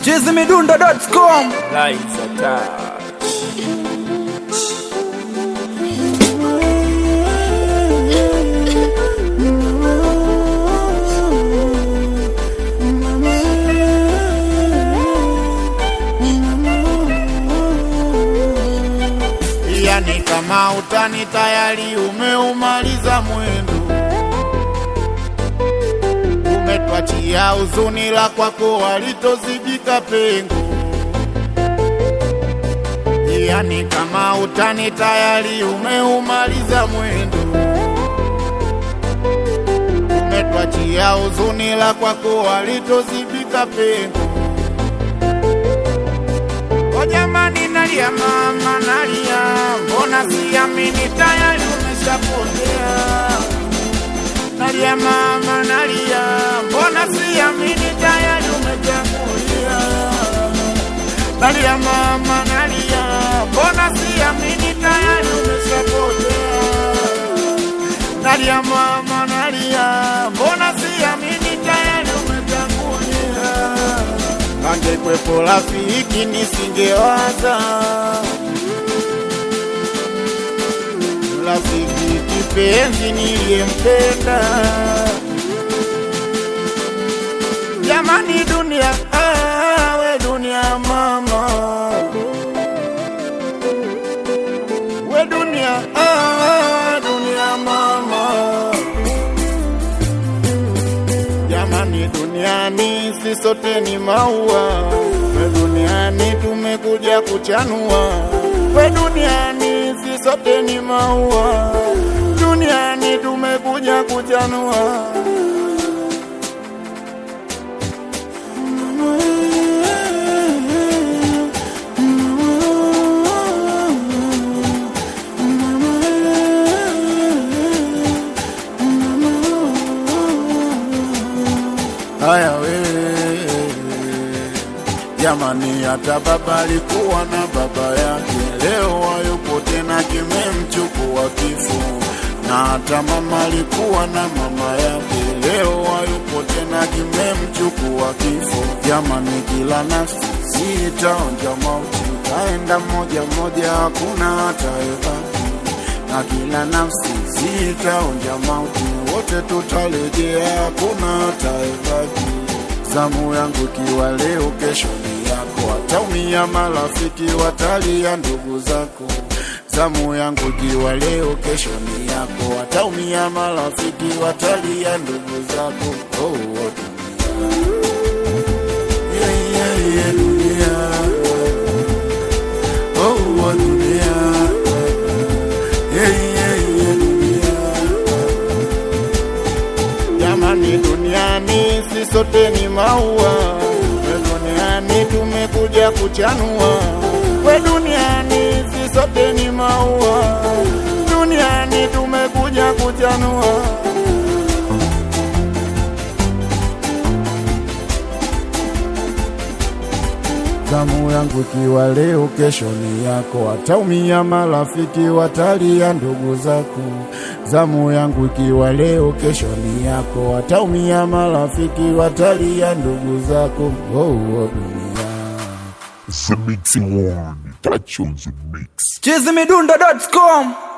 chizimidundo.com Lights attack. yani kama utani tayari umeumaliza mwendo, umetwachia huzuni la kwako walitozibika pengo. Yani kama utani tayari umeumaliza mwendo, umetwachia huzuni la kwako walitozibika pengo. O jamani, nalia mama, nalia, mbona siamini tayari umeshapotea. Nalia mama, nalia, mbona siamini tayari umetangulia. Nalia mama, nalia, mbona siamini tayari umeshapotea. Nalia mama, nalia, mbona siamini tayari umetangulia angekwepo rafiki nisingewaza rafiki kipenzi niliyempenda jamani dunia ah, we dunia mama we dunia ah, dunia mama Jamani, duniani si sote ni maua, we duniani tumekuja kuchanua. We duniani si sote ni maua, duniani tumekuja kuchanua. Haya wewe jamani, hata baba alikuwa na baba yake, leo hayupo tena, kimemchukua kifo. Na hata mama alikuwa na mama yake, leo hayupo tena, kimemchukua kifo. Jamani, kila nafsi sitaonja mauti, taenda moja moja, hakuna hatayebaki na kila nafsi zitaonja mauti, wote tutarejea, hakuna ataebaki. Zamu yangu ikiwa leo, kesho ni yako, wataumia marafiki, watalia ndugu zako. Zamu yangu ikiwa leo, kesho ni yako, wataumia marafiki, watalia ndugu zako. Oh, oh, dunia. Yeah, yeah, yeah, dunia. Oh, oh, dunia. Yeah, yeah, yeah, dunia. Jamani, duniani si sote ni maua, we duniani tumekuja kuchanua. We duniani si sote ni maua, duniani tumekuja kuchanua. Zamu yangu ikiwa leo, kesho ni yako, wataumia marafiki, watalia ndugu zako. Zamu yangu ikiwa leo, kesho ni yako, wataumia marafiki, watalia ndugu zako. Oh, oh, dunia. The Mixing One. Touch on the mix. chizimidundo.com